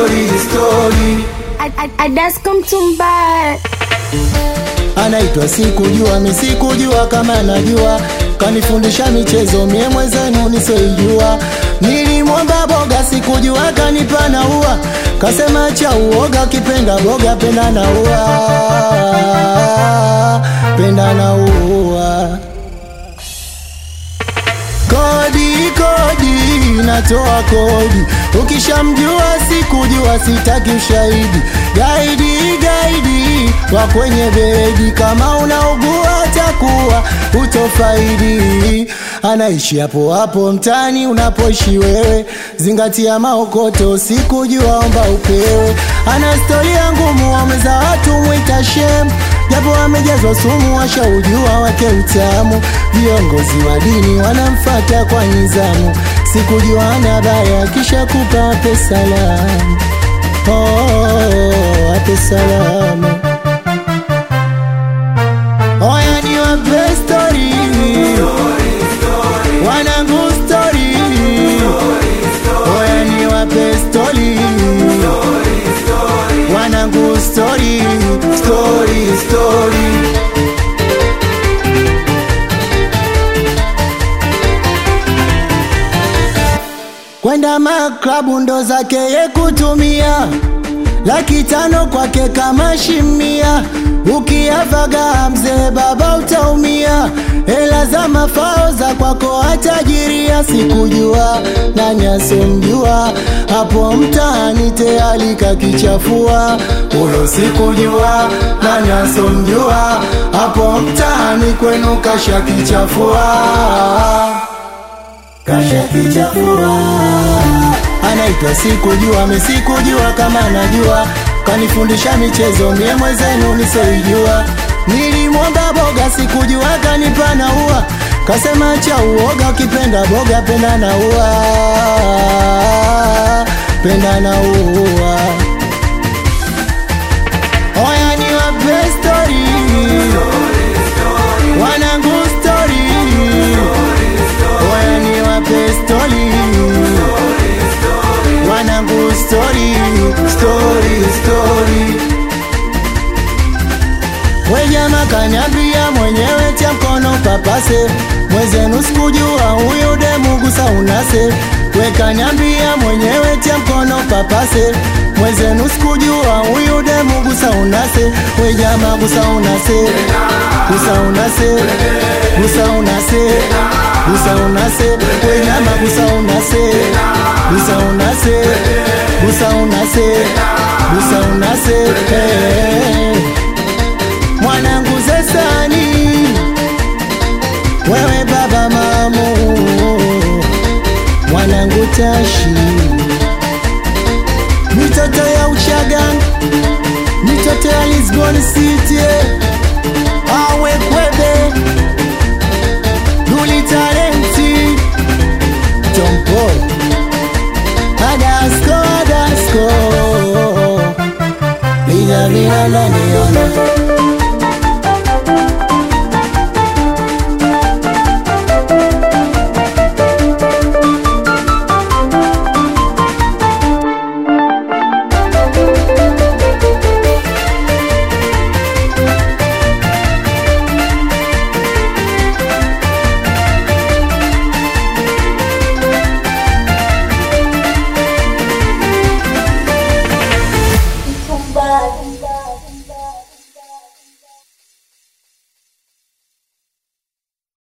story, story. Adasko Mtumba anaitwa sikujua, mi sikujua kama najua, kanifundisha michezo mie mwenzenu nisoijua. Nilimwomba boga sikujua, kanipa na ua, kasema cha uoga, kipenda boga penda na ua, penda na ua kodi kodi natoa kodi ukishamjua sikujua sitaki ushahidi gaidi gaidi wa kwenye bedi kama unaugua takuwa utofaidi anaishi hapo hapo mtani unapoishi wewe zingatia maokoto sikujua omba upewe ana storia ngumu wameza watu mwita shem japo wamejazwa sumu washaujua wake utamu viongozi wa dini wanamfata kwa nizamu sikujua ana baya kisha kupa ape salamu oh, ape salamu oya ni wape stori wanangu stori oya ni wape stori wanangu stori stori stori kwenda maklabu ndo zake ye kutumia laki tano kwake kama shimia ukiavaga mzee baba utaumia hela za mafao za kwako atajiria sikujua nani asomjua hapo mtaani tayari kakichafua ulo sikujua nani asomjua hapo mtaani kwenu kashakichafua kashakichafua anaitwa sikujua mi sikujua kama najua kanifundisha michezo mie mwenzenu nisoijua nilimwomba boga sikujua kanipa na ua kasema cha uoga ukipenda boga penda na ua penda na ua oya ni wape stori wanangu stori oya ni wape stori wanangu stori stori stori wejama kanyambia mwenyewe tia mkono papase mwezenu sikujua huyu demugusa unase wekanyambia mwenyewe tia mkono papase mwezenu sikujua huyu demugusa unase wejama gusa unase gusa unase gusa unase gusa unase wejama gusa unase gusa unase gusa unase gusa unase hey. mwanangu zesani wewe baba mamu mwanangu tashi mitoto ya uchaga mitoto ya lisbon city